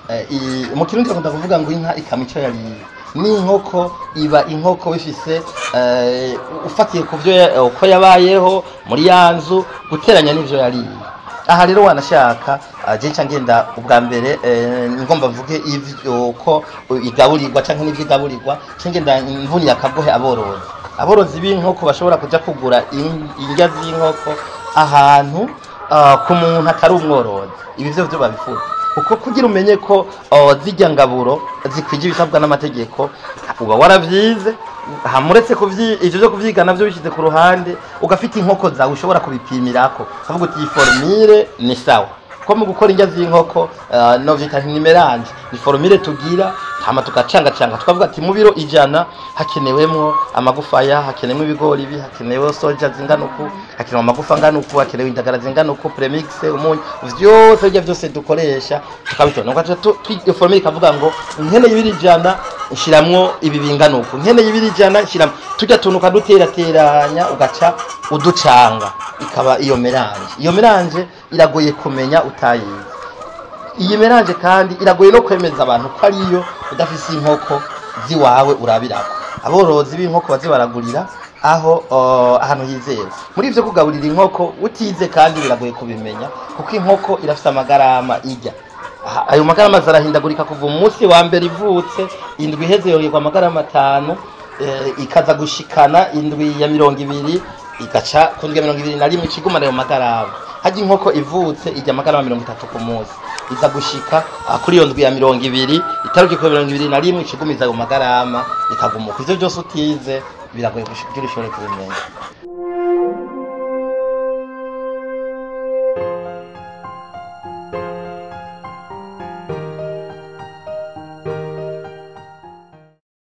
Eh, i- mu kirundi bakunda kuvuga ngo inka ikama ico yariye n'inkoko iba inkoko bifise eh, ufatiye ku vyo ya- uko yabayeho muri ya nzu guteranya n'ivyo yariye aha rero wanashaka ah, je nca ngenda ubwa mbere eh, ngomba mvuge ivyo ko igaburirwa canke n'ivyo igaburirwa nca ngenda mvuniye akagohe aborozi aborozi b'inkoko bashobora kuja kugura in- indya z'inkoko ahantu ah, ku muntu atari umworozi ibi vyo vyo babifuza kuko kugira umenye ko oh, zirya ngaburo zikwije ibisabwa n'amategeko uba waravyize hamuretse kuvyi ivyo vyo kuvyiga navyo bishize ku ruhande ugafite inkoko zawe ushobora kubipimirako ukavuga uti iyi formire ni sawa ko mu gukora indya z'inkoko uh, no vita ntimeranje ni formire tugira hama tukacangacanga tukavuga ati mu biro ijana hakenewemwo amagufaya hakenewemwo ibigori ibi hakenewe soja zingana uku hakenewe amagufa angana uku hakenewe indagara zingana uku premix umunyu vyose birya vyose dukoresha tukabitora nuko tu tu- formire ikavuga ngo nkene y'ibiri ijana nshiramwo ibi bingana uku nkene y'ibiri ijana nshiramwo turya tuntu ukaduterateranya ugaca uducanga ikaba iyo melange iyo melange iragoye kumenya utayizi iyi melange kandi iragoye no kwemeza abantu ko ariyo udafise inkoko ziwawe urabirako aborozi b'inkoko bazi baragurira aho uh, ahantu hizewe muri ivyo kugaburira inkoko utize kandi biragoye kubimenya kuko inkoko irafise amagarama irya Aha, ayo magarama zarahindagurika kuva umunsi wa mbere ivutse indwi iheze yongerwa amagarama atanu eh, ikaza gushikana indwi ya mirongo ibiri igaca ku ndwi ya mirongo ibiri na rimwe ikigumana ayo magarama harya inkoko ivutse ijya amagarama mirongo itatu ku munsi iza gushika ah, kuri iyo ndwi ya mirongo ibiri itaruki ku mirongo ibiri na rimwe ikigumiza ayo magarama ikagumuka ivyo byose utize biragoye kugira ushobore kubimenya